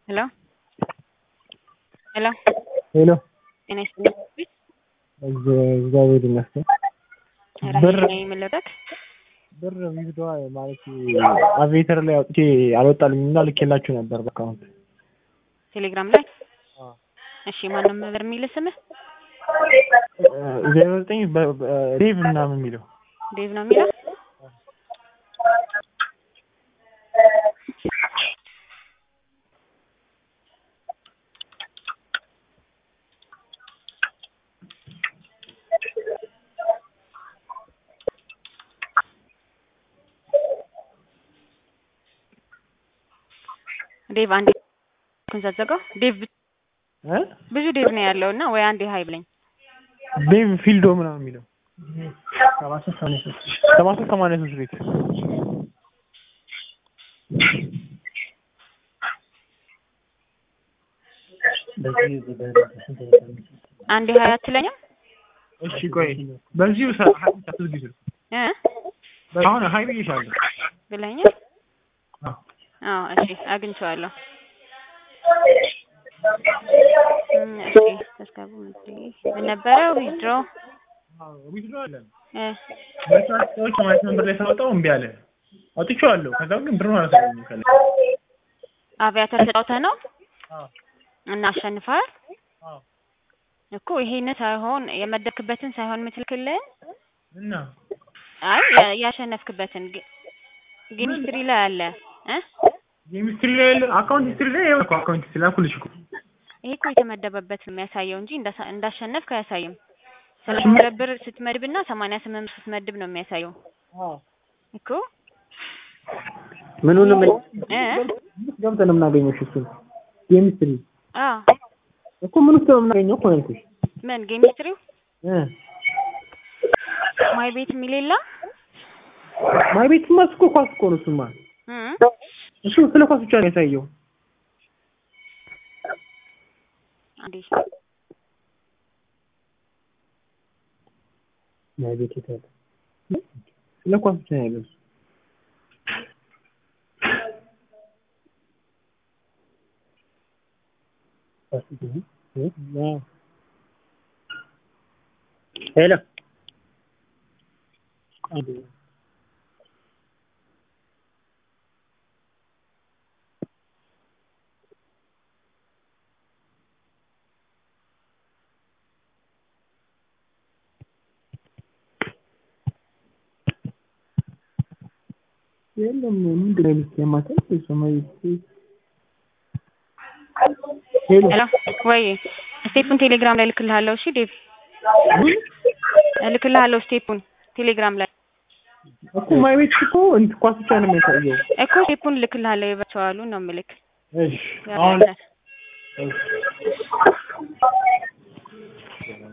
ሄሎ ሄሎ ሄሎ ጤና ይስጥልኝ። እግዚአብሔር ይመስገን። ብር ራሄል ነኝ የምልበት ብር ዊዝድዋ ማለት አቬተር ላይ አውጥቼ አልወጣልኝም እና ልኬላችሁ ነበር በአካውንት ቴሌግራም ላይ እሺ፣ ማንም ብር የሚል ስምህ ዜሮ ዘጠኝ ዴቭ ምናምን የሚለው ዴቭ ነው የሚለው ዴቭ አንዴ ኩንዘዘገው ዴቭ እ ብዙ ዴቭ ነው ያለው እና ወይ አንዴ ሀይ ብለኝ ዴቭ ፊልዶ ምናምን የሚለው ሰባ ሶስት ሰማንያ ሶስት ቤት አንዴ ሀይ አትለኝም እሺ ቆይ በዚሁ አትዝጊ ስልክ እ አሁን ሀይ ብዬሻለሁ ብለኛል አዎ አዎ እሺ አግኝቼዋለሁ እም፣ እሺ ተስካቡ ምን ነበረ ዊድሮ ዊዝድሮ አለ እ በሰዓት ሰዎች ሰማንያ ስምንት ብር ላይ ሳወጣው እምቢ አለ አውጥቼዋለሁ ከዛ ግን ብሩን አላሳየኝም ከላይ አቪያተር ተጫውተህ ነው አዎ እና አሸንፈሃል አዎ እኮ ይሄን ሳይሆን የመደብክበትን ሳይሆን የምትልክልን እና አይ ያ- ያሸነፍክበትን ጌ- ጌም ሂስትሪ ላይ አለ እ ጌም ሂስትሪ ላይ ያለ አካውንት ሂስትሪ ላይ ያው እኮ አካውንት ሂስትሪ ላኩልሽ እኮ ይሄ እኮ የተመደበበት ነው የሚያሳየው እንጂ እንዳሳ- እንዳሸነፍክ አያሳይም። ሰላሳ ሁለት ብር ስትመድብና ሰማንያ ስምንት ብር ስትመድብ ነው የሚያሳየው እኮ ምኑንም እ ገብተን ነው የምናገኘው እሺ እሱን ጌም ሂስትሪ አዎ እኮ ምን ውስጥ ነው የምናገኘው እኮ ነው ያልኩሽ ምን ጌም ሂስትሪው እ ማይ ቤት የሚል የለ ማይ ቤትማ እሱ እኮ ኳስ እኮ ነው እሱማ እ እሱ ስለ ኳስ ብቻ ነው የሚያሳየው አንዴ ማይ ቤት የት አለ ስለ ኳስ ብቻ ነው ያለው እሱ ሄሎ የለም ምንድን ነው የሚሉት የማታ ሰማይ ሄሎ ሄሎ ወይ ስቴፑን ቴሌግራም ላይ እልክልሃለሁ። እሺ ዴቭ እልክልሃለሁ ስቴፑን ቴሌግራም ላይ እኮ ማይ ቤት እኮ እንትን ኳስ ብቻ ነው የሚያሳየው እኮ ስቴፑን እልክልሃለሁ። የቨርቹዋሉን ነው የምልክ እሺ አሁን ያለ እሺ